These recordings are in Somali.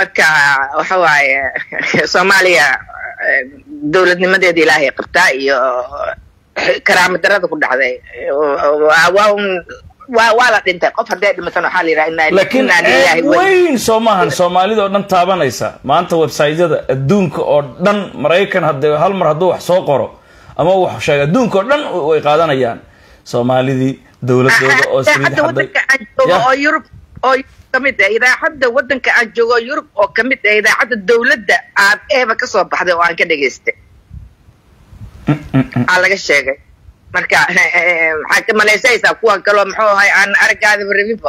marka waxa waaye soomaaliya dowladnimadeeda ilaahay qabtaa iyo karaama darada ku dhacday waa un waa waa la dhintay qof hadday dhimatan waxaa la yidhaha inaa laakiin inaa lillahi ceeb wa weyn soo maahan soomaalida oo dhan taabanaysa maanta websaytyada adduunka oo dhan maraykan hadde hal mar hadduu wax soo qoro ama wax sheega adduunka oo dhan way qaadanayaan soomaalidii dowladooda oo saliid idaacadda xaday wadanka aan joogo Yah. oo yurub oo yurub ka mid ah idaacadda wadanka aan joogo oo yurub oo kamid ah idaacadda dowladda aad eeba kasoo baxday oo aan ka dhegaystay aa laga sheegay marka maxaa ka malaysaysaa kuwan kaloo muxuu ahay aan aragaadaba rabinba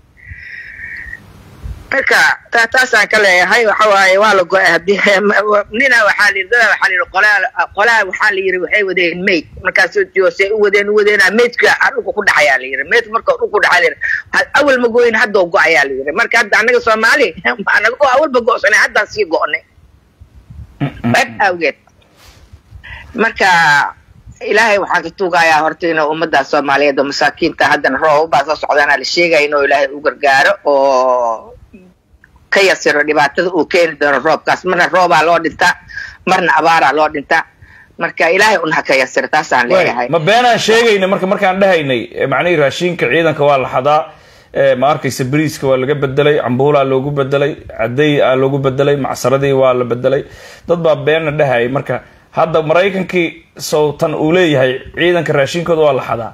marka ta- taasaan ka leeyahay waxa waaye waa la go-ay hadii nina waxaa la yidhi dada waxaa la yidhi qolaa qolaa waxaa la yidhi waxay wadeen mayd markaasoo joose u wadeen u wadeenaa maydka aa dhulka ku dhacayaa la yidhi maydka marka dhulka ku dhacaa la yidhi ha- awal ma goyin hadda oo go-ayaa la yidhi marka hadda annaga soomaali anaga oo awalba go-sanay haddaan sii go-nay bad awgeed marka ilaahay waxaan ka tuugayaa horta inuu ummadda soomaaliyeed oo masaakiinta haddana roob baa soo socdaana la sheegaya inuu ilaahay u gargaaro oo ka yasiro dhibaatada uu keeni doono roobkaas marna roobaa loo dhintaa marna abaaraa loo dhintaa marka ilaahay un ha ka yasiro taasaan leeyahay ma beenaan sheegayna marka markaan dhahaynay eh, macnihii raashinka ciidanka waa la xadaa eh, ma arkaysa bariiska waa laga bedelay cambuulaa loogu bedelay caday aa loogu bedelay macsaradii waa la bedelay dad baa beena dhahayay marka hadda maraykankii sowtan uu leeyahay ciidanka raashinkooda waa la xadaa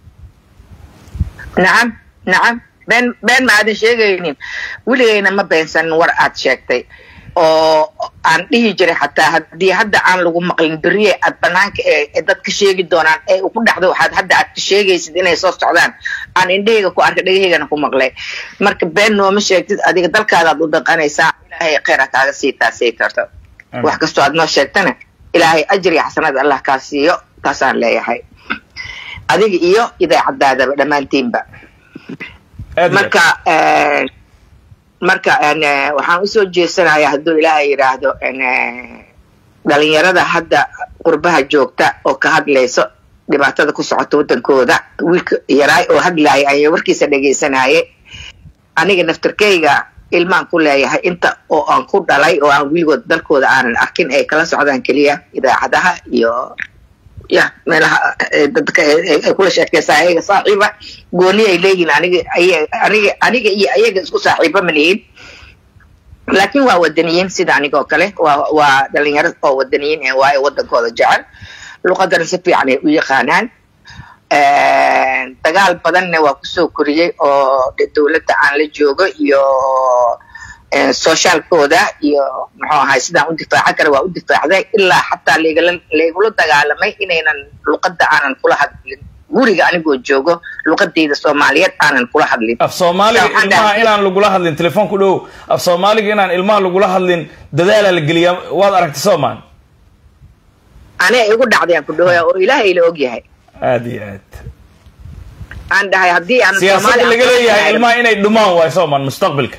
nacam nacam been been ma aadan sheegaynin weligayna ma beensanin war aad sheegtay oo aan dhihi jiray xataa haddii hadda aan lagu maqlin beriye aad banaanka ee ee dad ka sheegi doonaan ee uu ku dhacdo waxaad hadda aad ka sheegaysid inay soo socdaan aan indhahayga ku arkay dhagahaygana ku maqlay marka been nooma sheegtid adiga dalkaadaad u dhaqanaysaa ilaahay khayr ha kaaga sii taasay karto Mm. wax kastoo aad noo sheegtana ilaahay ajri iyo xasanad allah kaa siiyo taasaan leeyahay adiga iyo idaacadaadaba dhammaantiinba aad iyo marka eh, marka en, eh, waxaan usoo jeesanayaa hadduu ilaahay yidhaahdo en, eh, dhalinyarada hadda qurbaha joogta oo ka hadlayso dhibaatada ku socota wadankooda wiilka yaraay oo hadlaaya ayaa warkiisa dhegaysanaaye aniga naftarkeyga ilmaan ku leeyahay inta oo aan ku dhalay oo aan weligood dalkooda aanan arkin ay kala socdaan keliya idaacadaha iyo ya meelaha eh, dadka ay ay- ay kula sheekeysaa ayaga saaxiiba gooni ay leeyihin aniga aya- aniga aniga iyo ayaga isku saaxiiba ma lihin laakiin waa wadaniyiin sida aniga oo kale waa waa dhalinyaro oo wadaniyiin ee waayo wadankooda jecel luqadana si fiican ay u yaqaanaan dagaal badanna waa kusoo koriyey oo de dowladda aan la joogo iyo eh, socialkooda iyo muxuu ahay sidaan u difaacan kara waa u difaacday ilaa xataa laigala laigula dagaalamay inaynan luqadda aanan kula hadlin guriga anigoo joogo luqadayda soomaaliyeed aanan kula hadlin af soomaaliga Waxaan ilmaha dhahay- inaan lagula hadlin telefoonku dhow af soomaaliga inaan ilmaha lagula hadlin dadaalaa la geliyaa waad aragtay soomaan anaa igu dhacdayaan ku dhahoya oo ilaahay la ogyahay aad iyo aad aan dhahay haddii aan siyaasadda Soomaali laga aan- leeyahay ilmaha inay dhumaan waayo soomaan mustaqbalka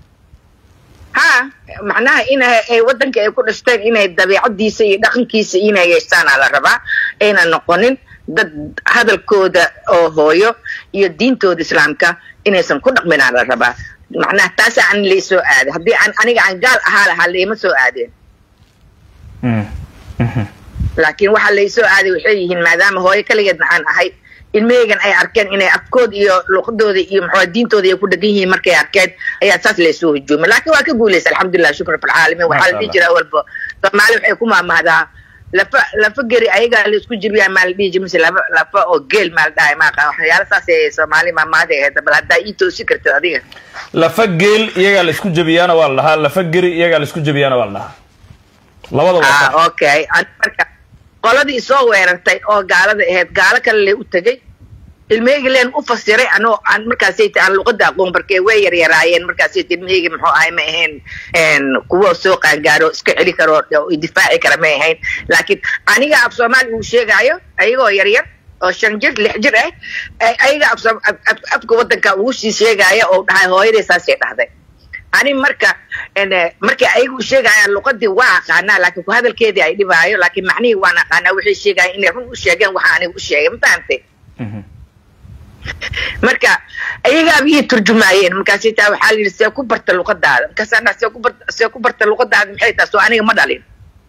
ha macnaha in ay wadanka ay ku dhashteen inay dabeecadiisa iyo dhaqankiisa inay yeeshtaanaa la rabaa aynan noqonin dad hadalkooda oo hooyo iyo diintooda islaamka inaysan ku dhaqminaa la rabaa macnaha taasa aan laysoo aaday haddii aan aniga aan gaal ahaa lahaa layma soo aadeen Mm. Mhm. laakiin waxa laysoo aaday waxay yihiin maadaama hooyo kaligeedna aan ahay ilmahaygan ay arkeen inay afkooda iyo luqadooda iyo muxuu diintooda ay ku dhegan yihiin markay arkeen ayaa saas laysoo hujuumay laakiin waa ka guulaysa alxamdulilah shukran filcaalamiin waxaa la dhihi jira walba soomaali waxay ku maamahdaa lafa lafa geri ayagaa la isku jibiyaa maa la dhihi jira mise lafa lafa oo geel maa la dhahay maaqa waxyaala saas ay soomaali maamaada ahayd bal haddaa ii toosi kartid adiga lafa geel iyagaa la isku jabiyaana waa la dhahaa lafa geri iyagaa la isku jabiyaana waa la dhahaa labada waa ah okay Ani marka qoladii soo weerartay oo gaalada ahayd gaalo kale le u tegey ilmahayga leen u fasiray anoo aan markaasayta aan luqada aqoon barkee way yaryaraayeen markaasayta ilmahayga muxuu ahay ma ahayn een, kuwo soo qaangaaro iska celi karo oo difaaci kara ma ahayn laakiin aniga af soomaali uu sheegaayo ayagoo yaryar oo shan jir lix jir ah ay- ayaga af Soom- af- af- afka wadanka ugu sii sheegaya oo dhahay hooyaday saasay dhahday ani marka en, eh, markii ayagu sheegayaan luqadii waa aqaanaa laakiin ku hadalkeedii ay dhibaayo laakiin macnihii waan aqaanaa waxay sheegayaan inay run u sheegeen waxa aniga u sheegay ma fahamtay Mhm. marka ayagaaba ii turjumaayeen markaasay taa waxaa la yidhi see ku barta luqadaada markaasaa dhaa see ku barta see ku barta luqadaada maxay tahay soo aniga ma dhalin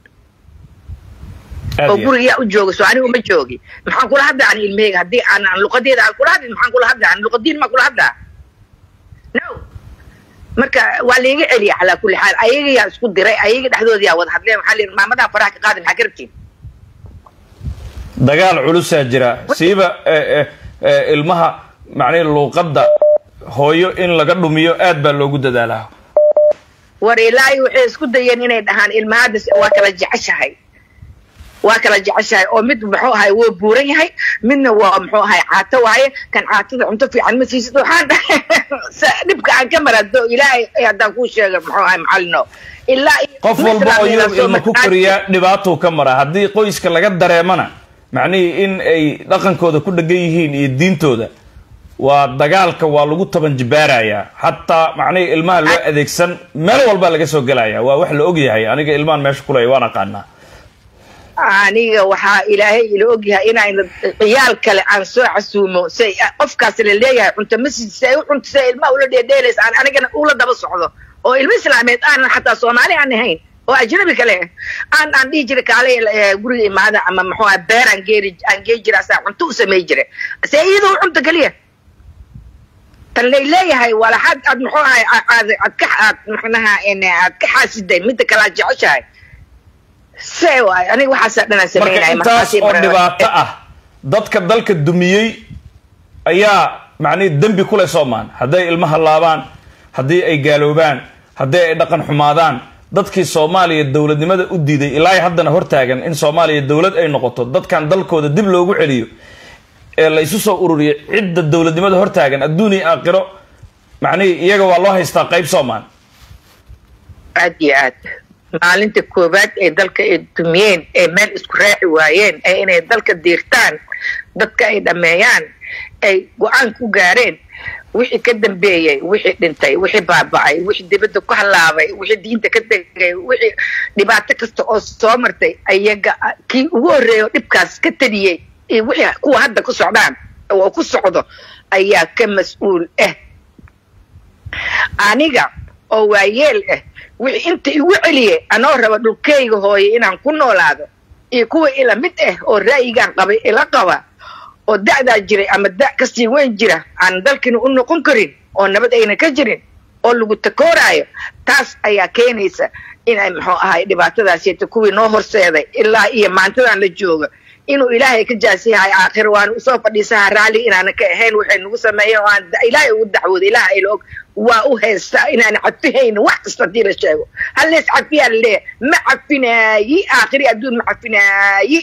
aad oo iyo aad. guriga yaa u jooga soo anigu ma joogi maxaan kula hadlaa ani ilmaheyga haddii aan aan luqadeeda aan kula hadlin maxaan kula hadlaa ani luqadiin maa kula hadlaa no marka waa laiga celiya calaa kulli xaal ayaga yaa isku diray ayaga dhexdooda yaa wada hadleen waxaa la yidhi maamadaa faraha ka qaadi maxaa ka rabtiin dagaal culusaa jira siiba eh, eh, eh, ilmaha macnihi luuqadda hooyo in laga dhumiyo aad baa loogu dadaalaa war ilaahi waxay isku dayeen inay dhahaan ilmahada waa kala jeceshahay waa kala jeceshahay oo mid muxuu ahay wuu buuran yahay midna waa muxuu ahay caato waaye kan caatada cunto fiican ma siisid waxaan dhahay sa- dhibka aan ka marado ilaahay haddaan kuu sheega muxuu ahay macallino ilaa iyo- qof walba oo yurub ilma ku koriyaa dhibaatuu ka mara haddii qoyska laga dareemana macnihii in ay dhaqankooda ku dhegan yihiin iyo diintooda waa dagaalka waa lagu taban jibaarayaa xataa macnihii ilmaha loo adeegsan meel walba laga soo gelaya waa wax la ogyahay aniga ilmahan meesha kulaya waan aqaanaa aniga waxaa ilaahay ila ogyahay inaan ciyaal kale aan soo casuumo say qofkaas la leeyahay cunto masjid say u cunto say ilmaha ula dheedheelaysa aan anigana ula daba socdo oo ilmo islaameed aanan xataa soomaali aan ahayn oo ajnabi kale ah aan aan dhihi jiray kaale eh, guriga imaada ama muxuu ahaa beer aan geeri aan gee jira asaa cunto u samay jiray se iyadoo u cunto keliya tan lay leeyahay walaxaad aad muxuu ahay aad aad ka aad maxnaha en aad ka xaasiday midda kale aad jeceshahay se waay aniga waxaasaa dhanaan marka samaynaya intaas oo dhibaato ah dadka dalka dumiyey ayaa macnihi dembi kule soomaan hadday ilmaha laabaan haddii ay gaaloobaan haddii ay dhaqan xumaadaan dadkii soomaaliya dowladnimada u diiday ilaa haddana hortaagan in soomaaliya dowlad ay noqoto dadkan dalkooda dib loogu celiyo ee la isu soo ururiyo cidda dowladnimada hortaagan adduun iyo aakhiro macnihii iyaga waa loo haystaa qayb soomaan aad iyo aad maalinta koowaad ee dalka ay dumiyeen ee meel isku raaci waayeen ee inay dalka diirtaan dadka ay dhammeeyaan ay go-aan ku gaareen wixii ka dambeeyey wixii dhintay wixii baaba'ay wixii dibadda ku halaabay wixii diinta ka tegay wixii dhibaato kasta oo soo martay ayaga kii ugu horreeya oo dhibkaas ka tadiyey iyo wixii kuwa hadda ku socdaan oo ku socdo ayaa ka mas-uul ah aniga oo waayeel ah wixii inta igu celiyey anoo raba dhulkayga hooye inaan ku noolaado iyo kuwa ila mid ah oo ra'yigaan qabay ila qaba oo da'daa jiray ama da' kasii weyn jira aan dalkina u noqon karin oo nabad ayna ka jirin oo lagu takooraayo taas ayaa keenaysa inay muxuu ahay dhibaatadaasita kuwii noo horseeday ilaa iyo maantadan la jooga inuu ilaahay ka jaasiyahay aakhir waan usoo fadhiisaha raalli inaana ka ahayn waxay nagu sameeyeen oo aan da- ilaahay ugu dacwooda ilaah ayla og waa u haystaa inaan cafihaynin wax kasta hadii la sheego hal lees cafiyaa la leeyahay ma cafinaayi aakhiri adduun ma cafinaayi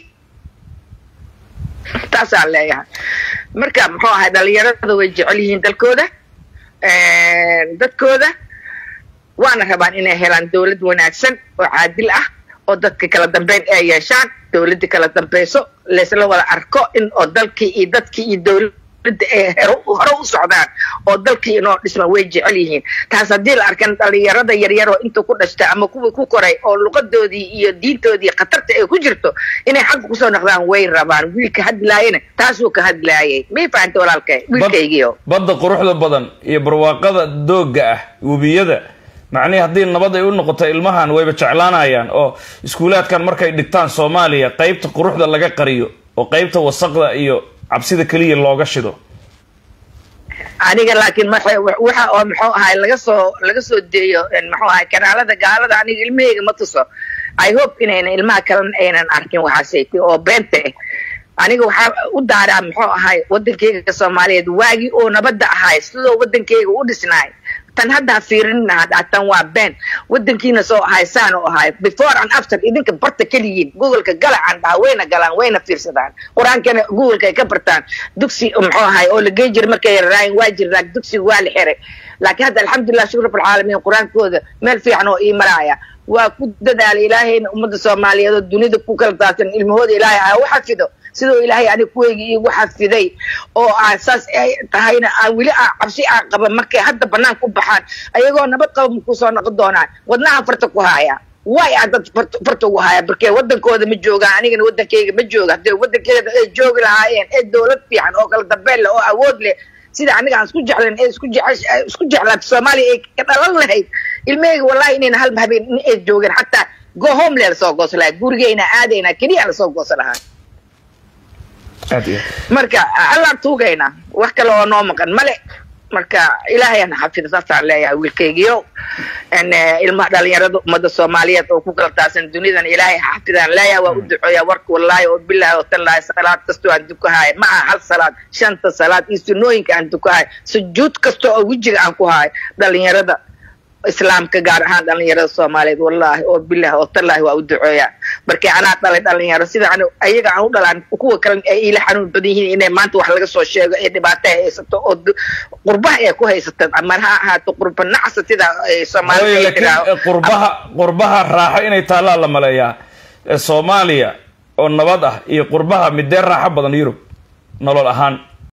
taasaan leeyahay marka muxuu ahay dhalinyarada way jecel yihiin dalkooda dadkooda waana rabaan inay helaan dowlad wanaagsan oo caadil ah oo dadka kala dambeyn ay yeeshaan dowladda kala dambeyso laysla wada arko in oo dalkii iyo dadkii iyo dowladda ay hero- hore u socdaan oo dalkii inoo dhisma way jecel yihiin taas haddii la arkan dhalinyarada yaryar oo inta ku dhashta ama kuwii ku koray oo luqadoodii iyo diintoodii khatarta ay ku jirto inay xagga kusoo noqdaan way rabaan wiilka hadlaayana taasuu ka hadlaayay may fahanta walaalkay wiilkaygiio badda quruxda badan iyo barwaaqada doogga ah webiyada macnihii haddii nabad ay u noqoto ilmahan wayba jeclaanayaan oo iskuulaadkan markay dhigtaan soomaaliya qaybta quruxda laga qariyo oo qaybta wasaqda iyo cabsida keliya looga shido aniga laakiin marka waxa oo muxuu ahay laga soo laga soo deeyo muxuu ahay kanaalada gaalada aniga ilmahayga ma tuso i hope inayna ilmaha kalena aynan arkin waxaasaytay oo beenta ah aniga waxaa u daaraa muxuu ahay wadankeyga soomaaliyeed waagii oo nabadda ahay sidoo wadankeyga u dhisnaay tan hadda ha fiirinina tan waa been wadankiina soo ahay saan u ahay before and after idinka barta keliyiin googoleka gala aan dhaha wayna galaan wayna fiirsadaan qur-aankana googolka ay ka bartaan dugsi muxuu ahay oo la geyn jiray markay yararaayin waa jiraa dugsiga waa la xiray laakiin hadda alxamdulilah shukr rabbilcaalamiin qur-aankooda meel fiican oo ii maraya waa ku dadaala ilaahayna ummadda soomaaliyeed oo dunida ku kala daadsan ilmahooda ilaahay ha u xafido sidoo ilaahay aniga kuweyga iigu xafiday oo aan saas ay tahayna aan weli aan cabsi aan qaba markay hadda banaan ku baxaan ayagoo nabad qaba maku soo noqon doonaan wadnaha farta ku haya way a dad farta ugu haya barkee wadankooda ma joogaan anigana wadankeyga ma jooga hadee wadankeeda ay joogi lahaayeen ee dowlad fiican oo kala dambeyn leh oo awood leh sida aniga aan isku jeclan ee isku isku jeclaata soomaaliya ay ka dhalan lahayd ilmaheyga wallahi inayna hal habeen in ay joogeen xataa go home lee lasoo goosan lahaa gurigeyna aadayna keliya lasoo goosan lahaa marka allaan tuugayna wax kale oo noo maqan male marka ilaahay ana xafida saasaan leeyahay wiilkeygiyo ilmaha dhalinyarada ummadda soomaaliyeed oo ku kala taasan dunidan ilaahay xafidaan leeyahay waa u duceeya warka wallaahi oo bilaahi oo tallaahi salaad kastoo aan dukahaay ma aha hal salaad shanta salaad iyo sunooyinka aan dukahaay sujuud kasta oo wejiga aan ku haay dhalinyarada islaamka gaar ahaan dhalinyarada soomaaliyeed wallaahi oo bilah oo tallaahi waa u duceeya markii anaa dhalay dhalinyaro sida an ayaga aan u dhalaan kuwa kale ay ila xanuun badan yihiin inay maanta wax laga soo sheego ee dhibaato ay haysato oo qurbaha ay ku haysato ama ha ahaato qurba nacsa sida soomaalida lakiin qurbaha qurbaha raaxo inay taallaa la maleeyaa soomaaliya oo nabad ah iyo qurbaha midee raaxo badan yurub nolol ahaan